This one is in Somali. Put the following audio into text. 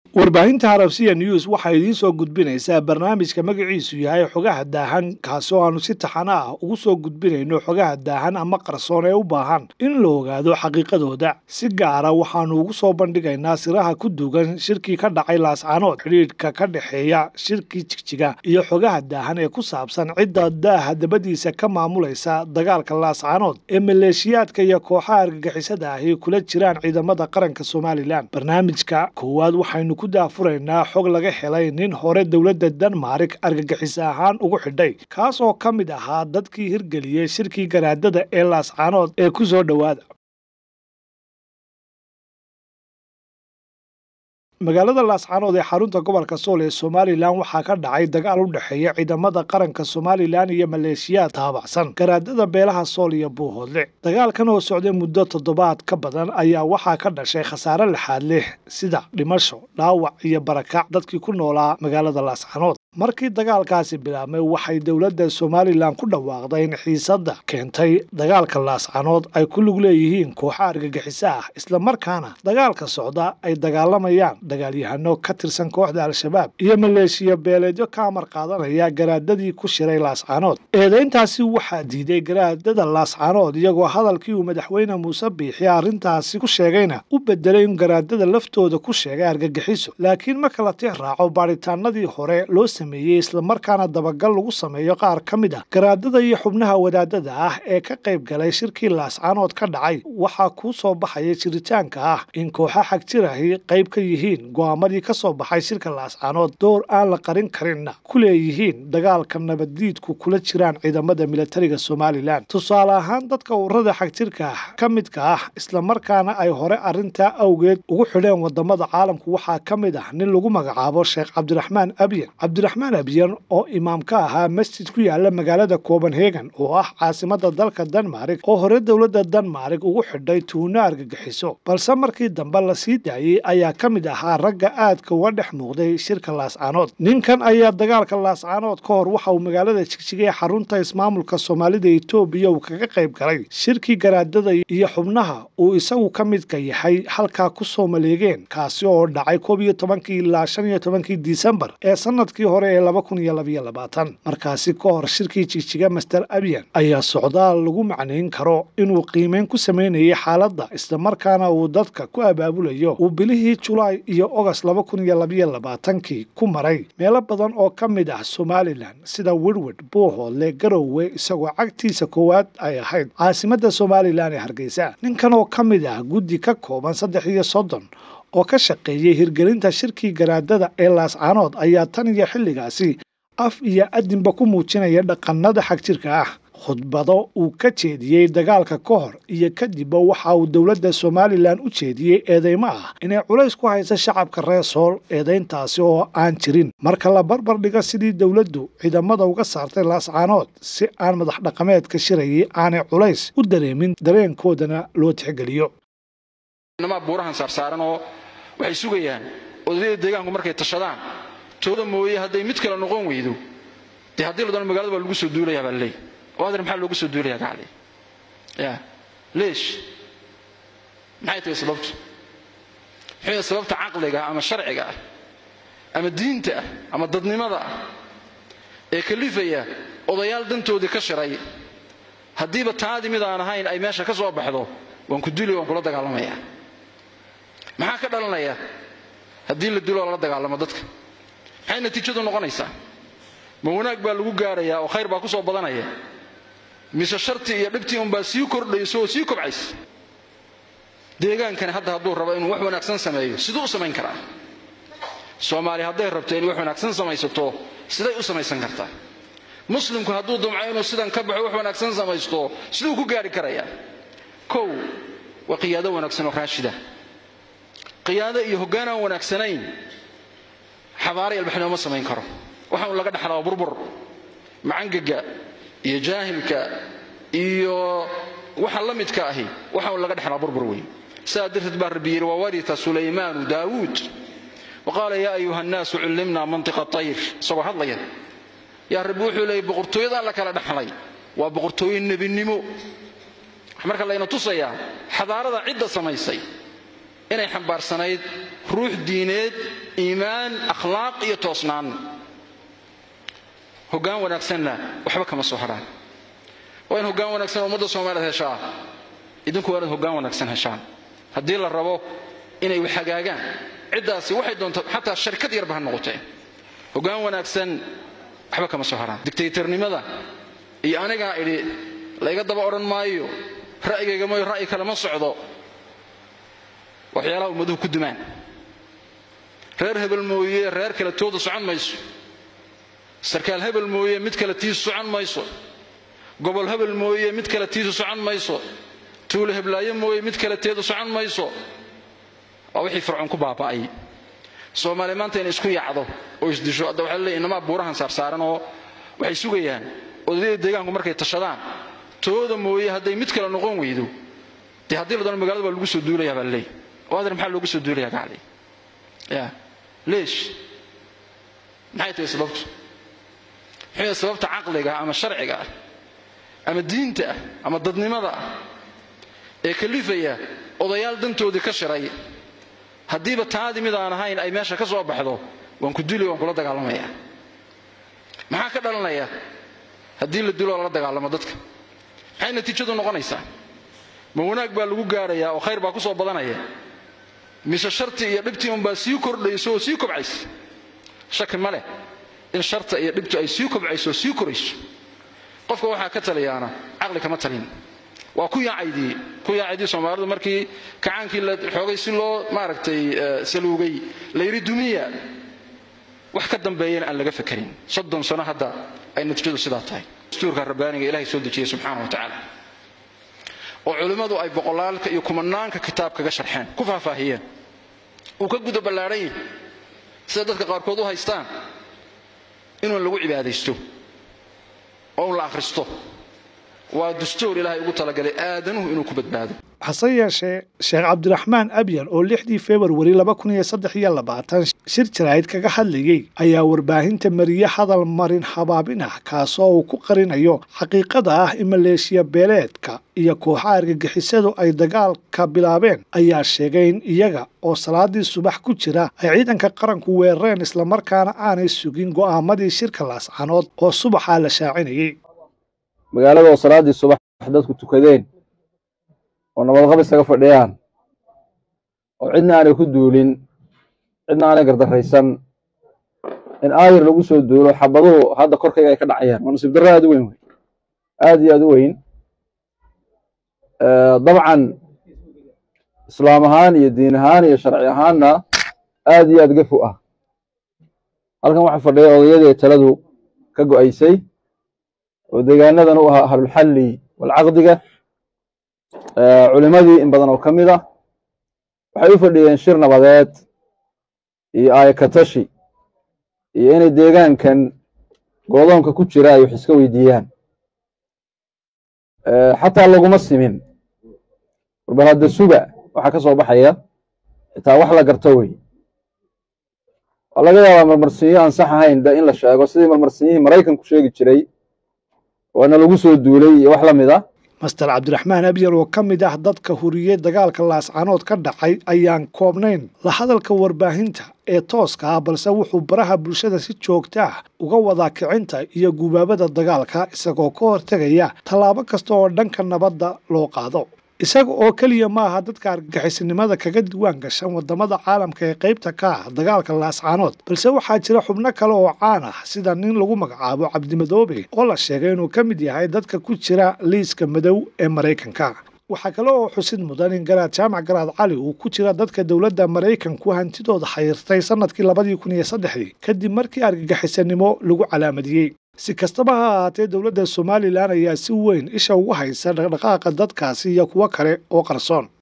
warbaahinta harabsiya news waxaa idiin soo gudbinaysaa barnaamijka magaciisu yahay xogaha daahan kaasi oo aanu si taxano ah ugu soo gudbinayno xogaha daahan ama qarsoon ee u baahan in la ogaado xaqiiqadooda si gaara waxaanu ugu soo bandhigaynaa siraha ku dugan shirkii ka dhacay laascaanood xidhiidhka ka dhexeeya shirkii jigjiga iyo xogaha daahan ee ku saabsan cidda daaha dabadiisa ka maamulaysa dagaalka laascaanood ee maleeshiyaadka iyo kooxaha argagixisada ahi kula jiraan ciidamada qaranka somalilan barnaamijka koowaad waxaynu ku daafuraynaa xog laga helay nin hore dowladda denmark argagixiso ahaan ugu xidhay kaas oo ka mid ahaa dadkii hirgeliyey shirkii garaadada ee laascaanood ee ku soo dhowaada magaalada laascaanood ee xarunta gobolka sool ee somalilan waxaa ka dhacay dagaal u dhexeeya ciidamada qaranka somalilan iyo maleeshiyaad taabacsan garaadada beelaha sool iyo buuhoodle dagaalkan oo socday muddo toddobaad ka badan ayaa waxaa ka dhashay khasaare lixaad leh sida dhimasho dhaawac iyo barakac dadkii ku noolaa magaalada laascaanood markii dagaalkaasi bilaabmay waxay dowladda somalilan ku dhawaaqday in xiisadda keentay dagaalka laascaanood ay ku lug leeyihiin kooxa argagixiso ah islamarkaana dagaalka socda ay dagaalamayaan dagaalyahano ka tirsan kooxda al-shabaab iyo maleeshiya beeleedyo ka amar qaadanaya garaadadii ku shiray laascaanood eedayntaasi waxaa diiday garaadada laascaanood iyagoo hadalkii uu madaxweyne muuse biixi arrintaasi ku sheegayna u bedelay in garaadada laftooda ku sheegay argagixiso laakiin marka la tix raaco baadhitaanadii hore loo sameeyey islamarkaana dabagal lagu sameeyo qaar ka mid ah garaadada iyo xubnaha wadaadada ah ee ka qayb galay shirkii laascaanood ka dhacay waxaa kuu soo baxaya jiritaanka ah in kooxa xagjirahi qayb ka yihiin go-aamadii ka soo baxay shirka laascaanood door aan la qarin karinna ku leeyihiin dagaalka nabaddiidku kula jiraan ciidamada militariga somalilan tusaale ahaan dadka ururada xagjirka ah ka midka ah islamarkaana ay hore arrintaa awgeed ugu xidheen wadamada caalamku waxaa ka mid ah nin lagu magacaabo sheekh cabdiraxmaan abyan cabdiraxmaan abyan oo imaam ka ahaa masjid ku yaala magaalada copenhagen oo ah caasimada dalka denmark oo hore dowladda denmark ugu xidhay tuuno argagixiso balse markii dambe la sii daayey ayaa ka mid ahaa ragga aadka uga dhex muuqday shirka laascaanood ninkan ayaa dagaalka laascaanood ka hor waxa uu magaalada jigjigay xarunta ismaamulka soomaalida etoobiya uu kaga qayb galay shirkii garaadada iyo xubnaha uu isagu ka midka yahay halkaa ku soo maleegeen kaasi oo dhacay koob iyo tobankii ilaa shan iyo tobankii disembar ee sanadkii hore ee laba kun iyo labaiyo labaatan markaasi ka hor shirkii jigjiga master abyan ayaa socdaal lagu macnayn karo inuu qiimeyn ku samaynayay xaaladda islamarkaana uu dadka ku abaabulayo uu bilihii julaay iyo ogost laba kun iyo labaiyo labaatankii ku maray meelo badan oo ka mid ah somalilan sida wirwid buuhoodle garowe isagoo cagtiisa koowaad ay ahayd caasimada somalilan ee hargeysa ninkan oo ka mid ah guddi ka kooban saddex iyo soddon oo ka shaqeeyey hirgelinta shirkii garaadada ee laascaanood ayaa tan iyo xilligaasi af iyo adinba ku muujinaya dhaqanada xagjirka ah khudbado uu ka jeediyey dagaalka ka hor iyo kadibba waxa uu dowladda somalilan u jeediyey eedeymo ah inay culays ku haysa shacabka reer sool eedayntaasi oo aan jirin marka la barbar dhigo sidii dowladdu ciidamada uga saartay laascaanood si aan madax dhaqameedka shirayay aanay culays u dareemin dareenkoodana loo tixgeliyo namaa buurahan saarsaaran oo waxay sugayaan odayada deegaanku markay tashadaan tooda mooye hadday mid kale noqon weydo dee haddii la doono magalada baa lagu soo duulayaa baa laleeyahy oo adeer maxaa loogu soo duulayaa gacli ya leesh maxay tahay sababtu maxay tahay sababta caqliga ama sharciga ah ama diinta ah ama dadnimada ah ee kalifaya odayaal dantoodii ka shiray haddiiba taadii mid aan ahayn ay meesha ka soo baxdo waan ku duli waan kula dagaalamayaa maxaa ka dhalanaya haddii la dilo lala dagaalamo dadka maxay natiijadu noqonaysaa ma wanaag baa lagu gaarayaa oo khayr baa ku soo badanaya mise shartii iyo dhibtii unbaa sii kordhayso oo sii kobcaysa deegaankani hadda hadduu rabo inuu wax wanaagsan sameeyo siduu u samayn karaa soomaali hadday rabto inay wax wanaagsan samaysato siday u samaysan kartaa muslimku hadduu dumco inuu sidan ka baxo wax wanaagsan samaysto siduu ku gaari karayaa kow waa qiyaado wanaagsan oo raashida qiyaado iyo hoggaan aan wanaagsanayn xabaara ilbaxnimo ma samayn karo waxaan laga dhexlaa burbur macangaga iyo jaahilka iyo waxa la midka ahi waxaan laga dhexlaa burbur weyn sidaa darteed baa rabbi yidhi wawarita sulaymaanu daawuud waqaala yaa ayuha nnaasu cullimnaa mantiqa tayr isagoo hadlaya yaa rabbi wuxuu leeyay boqortooyadaan la kala dhexlay waa boqortooye nebinimo marka layna tusayaa xadaarada cidda samaysay inay xambaarsanayd ruux diineed iimaan akhlaaq iyo toosnaan hoggaan wanaagsanna waxba kama soo hadhaan waa in hoggaan wanaagsan ummadda soomaaliyeed heshaa idinku waa inaad hoggaan wanaagsan heshaan haddii la rabo inay wax hagaagaan ciddaasi waxay doonto xataa sharkad yarba ha noqotee hoggaan wanaagsan waxba kama soo hadhaan digtaytarnimada iyo anigaa idhi layga daba odhan maayo ra'yigayga mooyo ra'yi kale ma socdo waxyaalaha ummaduhu ku dumaan reer hebel mooye reer kale tooda socon mayso sarkaal hebel mooye mid kale tiisu socon mayso gobol hebel mooye mid kale tiisu socon mayso tuulo heblaayo mooye mid kale teedu socon mayso waa wixii fircoon ku baaba'ay soomaaliya maanta inay isku yacdo oo isdisho hadda waxaa leeyahy inamaa buurahan saarsaaran oo waxay sugayaan odayada deegaanku markay tashadaan tooda mooye hadday mid kale noqon weydo dee haddii la doono magalada baa lagu soo duulayaa baa leey oo adeer maxaa loogu soo duulayaa gacli ya leesh maxay tahay sababtu maxay sababta caqliga ama sharciga ah ama diinta ah ama dadnimada ah ee kalifaya odayaal dantoodii ka shiray haddiiba taadii mid aan ahayn ay meesha ka soo baxdo waan ku dili waan kula dagaalamaya maxaa ka dhalanaya haddii la dilo lala dagaalamo dadka maxay natiijadu noqonaysaa ma wanaag baa lagu gaarayaa oo khayr baa ku soo badanaya mise sharti iyo dhibtii unbaa sii kordhayso oo sii kobcaysa shaki ma leh in sharta iyo dhibtu ay sii kobcayso oo sii korayso qofka waxaa ka taliyaana caqli kama talin waa ku yaacaydii ku yaacaydii soomaalidu markii kacaankii la xoogay si loo maaragtay saluugay la yidhi dumiya wax ka dambeeyana aan laga fakarin soddon sano hadda ay natiijadu sidaa tahay dastuurka rabbaaniga ilahay soo dejiyey subxaana wa tacaala oo culimmadu ay boqolaalka iyo kumanaanka kitaab kaga sharxeen ku faahfaahiyeen uu ka guda ballaadhan yahay sida dadka qaarkood u haystaan inuun lagu cibaadaysto oo un la akhristo waa dastuur ilaahay ugu talagalay aadanuhu inuu ku badbaado hase yeeshee sheekh cabdiraxmaan abyan oo lixdii februari laba kun iyo saddex iyo labaatan shir jaraa'id kaga hadlayey ayaa warbaahinta mariye hadal marin habaabin ah kaasoo uu ku qarinayo xaqiiqada ah in maleeshiya beeleedka iyo kooxaha argagixisadu ay dagaalka bilaabeen ayaa sheegay in iyaga oo salaadii subax ku jira ay ciidanka qaranku weerareen islamarkaana aanay sugin go'aamadii shirka laascanood oo subaxaa la shaacinayey magaalada oo salaaddii subax dadku tukadeen oo nabadqab isaga fadhiyaan oo cidna aanay ku duulin cidna aanay gardarraysan in aayar lagu soo duulo xabaduhu hadda korkayga ay ka dhacayaan waa nasiib darro aad u weyn wey aad iyo aad u weyn dabcan islaam ahaan iyo diin ahaan iyo sharci ahaanna aad iyo aad gafu ah halkan waxaa fadhiya odayadii taladu ka go'aysay oo deegaanadan u ahaa ahlulxalli walcaqdiga culimadii in badan oo ka mid ah waxay u fadhiyeen shir nabadeed iyo aayakatashi iyo inay deegaankan goodoonka ku jira ay wax iska weydiiyaan xataa laguma simin warbal hadda suga waxaa ka soo baxaya xitaa wax la garto wey waa laga yaabaa marmarsiinyo aan sax ahayn de in la sheego sidii marmarsiinyihii maraykanku sheegi jiray waana lagu soo duulay iyo wax la mid ah master cabdiraxmaan abyan oo ka mid ah dadka huriyey dagaalka laascanood ka dhacay ayaan koobnayn la hadalka warbaahinta ee tooska ah balse wuxuu baraha bulshada si joogta ah uga wadaa kicinta iyo gubaabada dagaalka isagoo ka hortegaya tallaabo kasta oo dhanka nabadda loo qaado isaga oo keliya ma aha dadka argagixisinimada kaga diwaan gashan wadamada caalamka ee qaybta ka ah dagaalka laascaanood balse waxaa jira xubno kale oo caan ah sida nin lagu magacaabo cabdimadoobe oo la sheegay inuu ka mid yahay dadka ku jira liiska madow ee maraykanka waxaa kale oo xusid mudan in garaad jaamac garaad cali uu ku jira dadka dowladda maraykanku hantidooda xayirtay sanadkii labadii kun iyo saddexdii kadib markii argagixisanimo lagu calaamadiyey si kastaba ha ahaatee dowladda somalilan ayaa si weyn isha ugu haysa dhaqdhaqaaqa dadkaasi iyo kuwo kale oo qarsoon